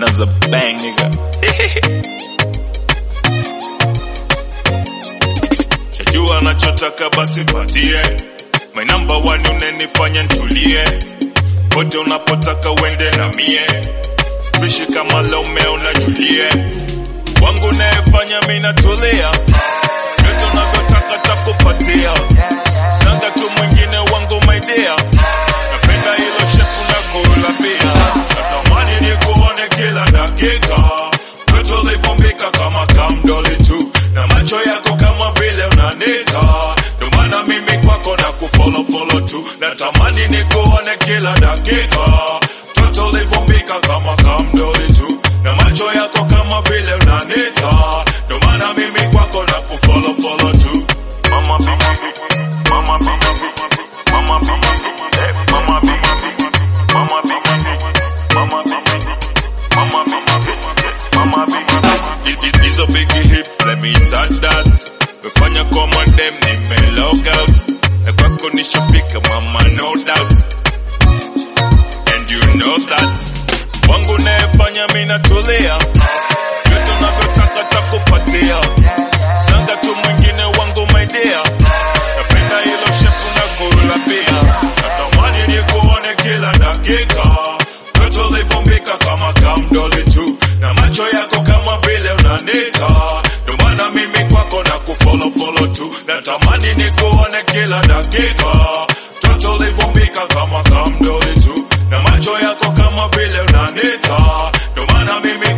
Naza bang nigga. Shajua nachotaka basi patie. My number one unanifanya ntulie. Pote unapotaka uende na mie. Tuishi kama Romeo na Juliet. Wangu nayefanya mimi natulia. Yote unavyotaka takupatia. Sinanga tu mwingine wangu my dear. Napenda hilo shepu na kula pia. Natamani nikuone kila dakika. Kwetu ulivumbika kama kamdoli tu. Na macho yako kama vile unanita. Ndo maana mimi kwako na kufollow follow tu. Natamani nikuone kila dakika. Toto ulivumbika kama kamdoli tu. Na macho yako kama vile unanita. Ndo maana mimi kwako na kufollow follow tu. Mama mama mama mama mama mama mama hizo big hip let me touch that mefanya koma dem nime log out na kwako nishafika mama no doubt and you know that wangu nayefanya mi natulia yote unavyotaka takupatia sinanga tu mwingine wangu my dear napenda hilo shepu na kurula pia natamani nikuone kila dakika yote ulivumbika kama kamdoli tu na macho yako kama vile unanita ndo maana mimi kwako na kufollow follow tu natamani nikuone kila dakika toto ulivumbika kama kamdoli tu na macho yako kama vile unanita ndo maana mimi